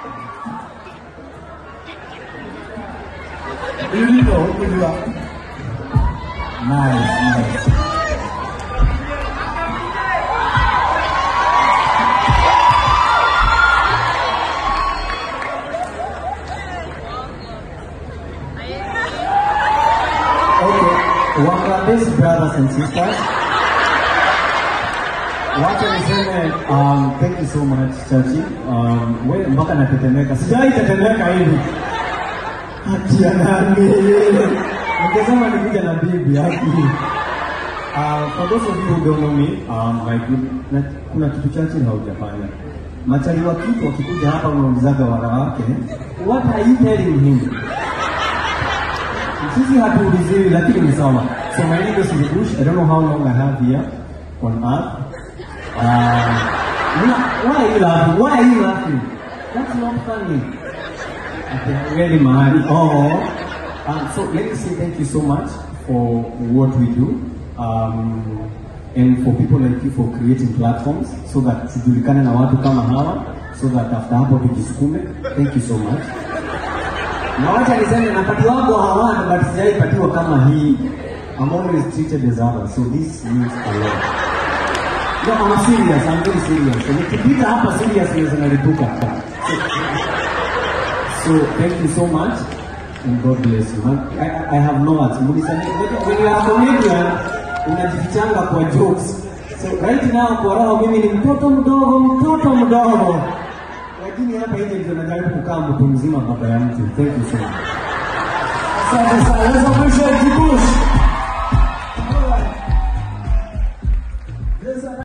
Ilivyo kujua. Nice, nice. Okay, Bangladesh brothers and sisters. Wacha niseme um, thank you so much Chachi. Um, we mpaka natetemeka. Sijawahi tetemeka hivi. Haki ya nani? Ningesema nikuja na bibi haki. Uh, for those of you who don't know me, um, my good, na, kuna kitu chache haujafanya. Machali wa kitu wakikuja hapa unaulizaga wanawake, what are you telling him? Sisi hatuuliziwi lakini ni sawa. So my name is Rubush. I don't know how long I have here on earth. Uh, why are you laughing? Why are you laughing? That's not funny. Okay, really mahali. Oh. Um, so let me say thank you so much for what we do. Um, and for people like you for creating platforms so that tujulikane na watu kama hawa so that after hapo tujisukume. Thank you so much. Na wacha niseme napatiwako hawana but sijaipatiwa kama hii. I'm always treated as others, so this means a lot. No, I'm serious, I'm very serious. So nikipita hapa seriousness inalipuka. So thank you so much and God bless you. Man, I, I have no words. Muniseme, when you are a comedian, unajifichanga kwa jokes. So right now kwa roho mimi ni mtoto mdogo, mtoto mdogo. Lakini hapa nje ndio najaribu kukaa mtu mzima baba ya mtu. Thank you so much. Asante sana. Let's appreciate Kibush.